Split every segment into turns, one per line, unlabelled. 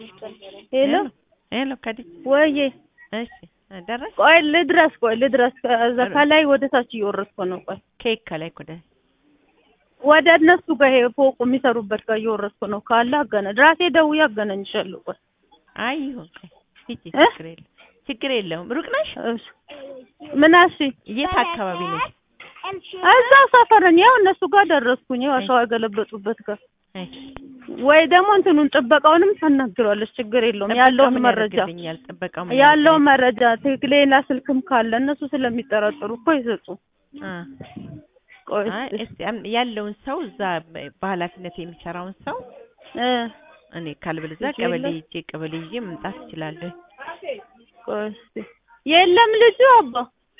ሄሎ
ሄሎ ከዲት
ወዬ
እሺ ደረስ
ቆይ ልድረስ ቆይ ልድረስ ከዛ ከላይ ወደ ታች እየወረድኩ ነው ቆይ
ኬክ ከላይ ኮደ
ወደ እነሱ ጋር ይሄ ፎቁ የሚሰሩበት ጋር እየወረድኩ ነው ካለ አገነ ድራሴ ደውዬ አገናኝሻለሁ ቆይ
አይ ይሁን ቆይ ሂጂ
እ?
ችግር የለም ችግር የለውም ሩቅ ነሽ
እሺ ምን አልሽ
የት አካባቢ ነሽ
እዛው ሰፈር ነኝ ያው እነሱ ጋር ደረስኩኝ ያው አሸዋ የገለበጡበት ጋር
እሺ
ወይ ደግሞ እንትኑን ጥበቃውንም ታናግሯለች ችግር የለውም ያለውን
ጥበቃው ምን
መረጃ
ያደርግልኛል? ጥበቃው ምን
ያለውን መረጃ ትክክል ሌላ ስልክም ካለ እነሱ ስለሚጠረጥሩ እኮ ይሰጡ
ያደርግልኛል?
ቆይ
አ አይ
እስኪ
እስቲ አም- ያለውን ሰው እዛ በ- በኃላፊነት የሚሰራውን ሰው
እ
እኔ ካልበለዚያ
ልጁ
ቀበሌ
የለም?
ሂጄ ቀበሌ ይዤ መምጣት እችላለሁ።
ቆይ እስኪ የለም ልጁ አባ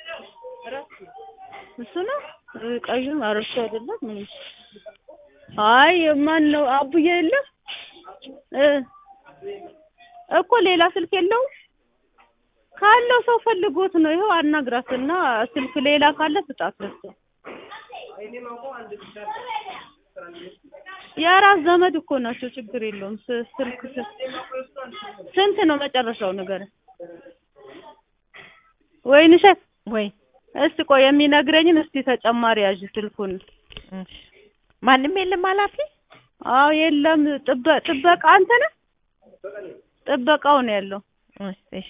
እሱ ነው እ ቀዩም አረሱ አይደለም ምንም አይ ማን ነው አቡዬ የለም እ እኮ ሌላ ስልክ የለውም ካለው ሰው ፈልጎት ነው ይኸው አናግራትና ስልክ ሌላ ካለ ስጣት ለሱ የራስ ዘመድ እኮ ናቸው ችግር የለውም ስ- ስልክ ስ- ስንት ነው መጨረሻው ነገር ወይንሸት
ወይ
እስቲ ቆይ የሚነግረኝን እስቲ ተጨማሪ ያዥ ስልኩን
እሺ ማንም የለም ኃላፊ
አዎ የለም ጥበ- ጥበቃ አንተ ነህ ጥበቃው ነው ያለው
እሺ እሺ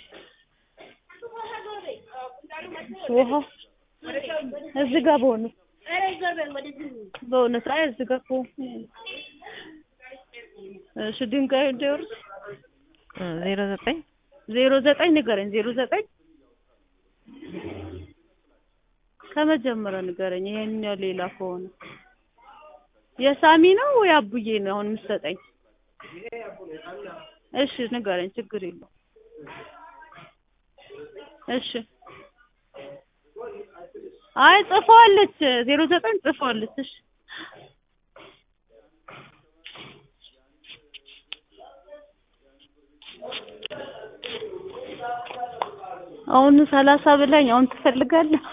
ውሃ እዚህ ጋር በእውነት በእውነት አይ እዚህ ጋር እኮ እሺ ድንጋይ እንደወርስ
እ ዜሮ ዘጠኝ
ዜሮ ዘጠኝ ንገረኝ ዜሮ ዘጠኝ ከመጀመሪያ ንገረኝ ይሄኛው ሌላ ከሆነ የሳሚ ነው ወይ አቡዬ ነው አሁን የምትሰጠኝ እሺ ንገረኝ ችግር የለውም እሺ አይ ጽፈዋለች ዜሮ ዘጠኝ ጽፈዋለች እሺ አሁን ሰላሳ ብላኝ አሁን ትፈልጋለህ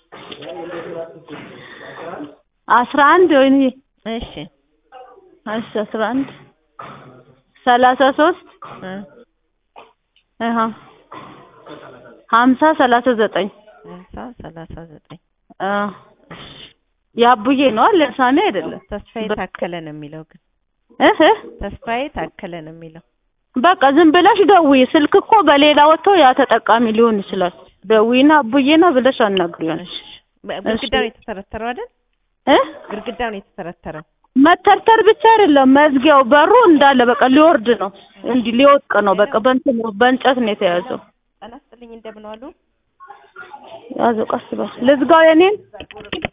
አስራ አንድ ወይኔ
እሺ
እሺ አስራ አንድ ሰላሳ ሶስት
እ
አሃ ሀምሳ ሰላሳ ዘጠኝ
ሃምሳ ሰላሳ ዘጠኝ
አ የአቡዬ ነው አለ ሳሚ አይደለም
ተስፋዬ ታከለ ነው የሚለው ግን
እህ
ተስፋዬ ታከለ ነው የሚለው
በቃ ዝም ብለሽ ደውዪ ስልክ እኮ በሌላ ወጥቶ ያ ተጠቃሚ ሊሆን ይችላል ደውዪና አቡዬ ነው ብለሽ አናግሪው
እሺ በ- ግድግዳው ነው የተተረተረው አይደል
እ
ግድግዳው ነው የተተረተረው
መተርተር ብቻ አይደለም መዝጊያው በሩ እንዳለ በቃ ሊወርድ ነው እንዲህ ሊወድቅ ነው በቃ በእንትን ነው በእንጨት ነው የተያዘው
ጤና ይስጥልኝ እንደምን ዋሉ
ያዘው ቀስ በል ልዝጋው የኔን